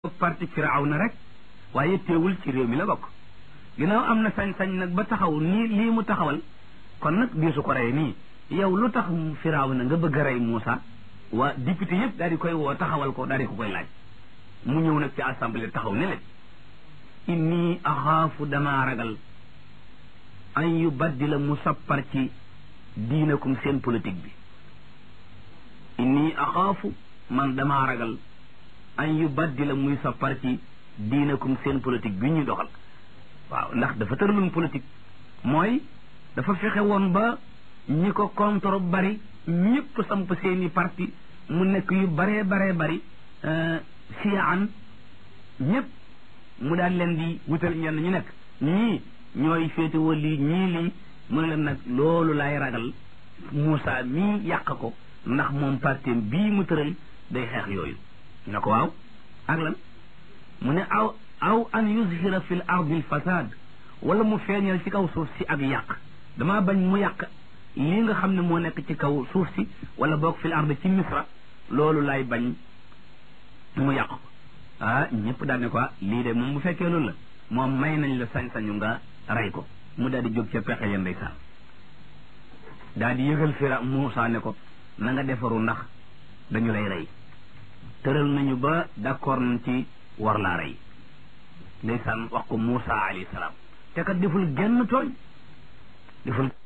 parti Firawna rek waaye teewul ci réew mi la bokk ginnaaw am na sañ-sañ nag ba taxaw nii lii mu taxawal kon nag diisu ko rey nii yow lu tax Firawna nga bëgg a rey Moussa waa député yëpp daal di koy woo taxawal ko daal di ko koy laaj mu ñëw nag ci assemblée taxaw ne leen inni axaafu damaa ragal an yu baddila mu sappar ci diinakum seen politique bi inni axaafu man damaa ragal an yu baddila muy sappar ci diinakum seen politique bi ñuy doxal waaw ndax dafa tëraloon politique mooy dafa fexe woon ba ñi ko contre bari ñëpp samp seeni parti mu nekk yu baree baree bari siyaan ñëpp mu daal leen di wutal ñenn ñu nekk ñii ñooy féetewoo lii ñii lii mu ne leen nag loolu laay ragal Moussa mii yàq ko ndax moom parti bii mu tëral day xeex yooyu ñu ne ko waaw ak lan mu ne aw aw an yuzhira fi l ardi l fasad wala mu feeñal ci kaw suuf si ak yàq damaa bañ mu yàq lii nga xam ne moo nekk ci kaw suuf si wala boog fi l ardi ci misra loolu laay bañ mu yàq ko ah ñëpp daal ne ko lii de moom bu fekkee loolu la moom may nañ la sañ-sañu nga rey ko mu daal di jóg ca pexe ya ndeysaan daal di yëgal fira Muusaa ne ko na nga defaru ndax dañu lay rey tëral nañu ba d'accord nañ ci war laa rey ndeysaan wax ko Muusaa alayhi salaam te kat deful genn tooñ deful